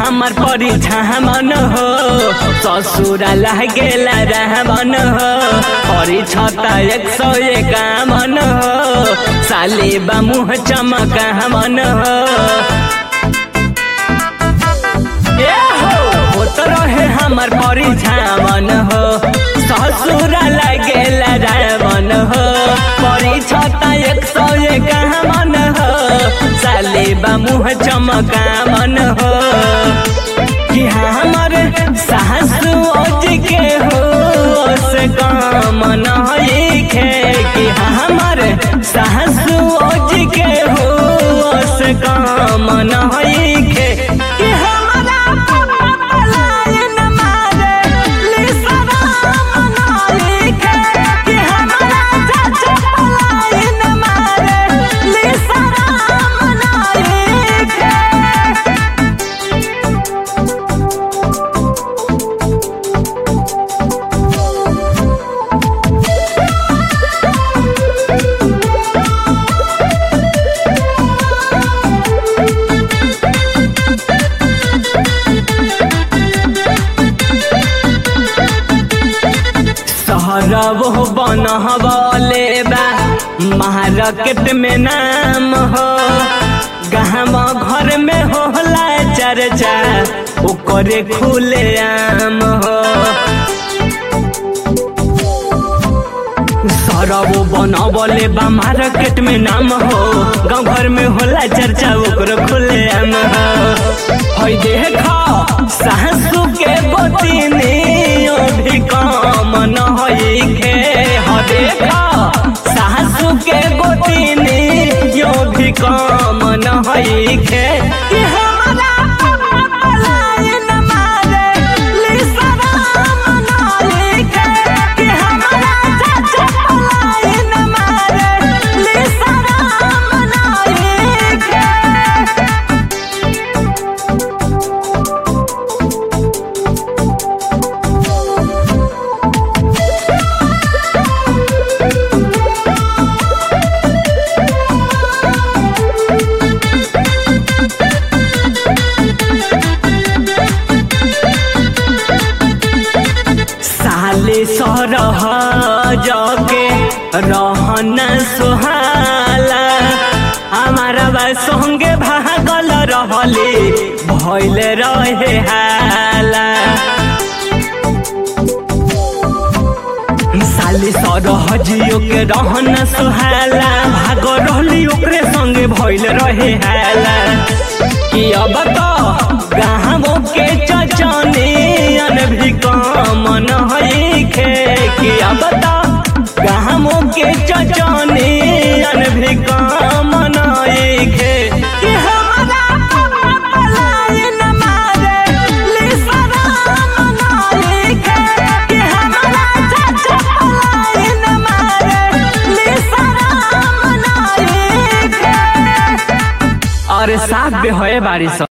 हमर परिछामन हो ससुरा लागेला रहमन हो परिछता एक सौ एकावन हो साले बा मुँह चमकावन हो ए हो होत रहे हमर परिछामन हो ससुरा लागेला रहमन हो परिछता एक सौ एकावन हो साले बा मुँह चमकावन हो कि हमर सासु ओज के हो से काम नइखे कि हमर सासु ओज के हो से काम नइखे कि हमरा पापा पलायन मारे लिसराम नइखे कि हमरा चाचा पलायन मारे लिसराम नइखे सहरब हो बनहबले बा मार्केट में नाम हो गहम घर में होला चर्चा ओकरे खुले आम हो सरब बनबले बा मार्केट में नाम हो गाँव घर में होला चर्चा ओकरो खुले आम हो हई देख सासू के गोतिनी भी काम न खे ह देख सासू के गोतिनी यो भी काम न खे कि हमरा पापा पलायन मारे लिसराम नइखे कि हमरा चाचा पलायन मारे लिसराम नइखे साले सरह जगे रहन सुहाला हमारा बा संगे भागल रहले भइल रहे हाला साले सरह जियो के रहन सुहाला भाग रहली ओकरे संगे भइल रहे हाला कि अब तो गाँवों के चचनियन भी काम नइखे कि अब तो गाँवों के चचनियन भी काम नइखे कि हमरा पापा पलायन मारे लिसराम नइखे कि हमरा चाचा पलायन मारे लिसराम नइखे अरे साफ बे होए बारिश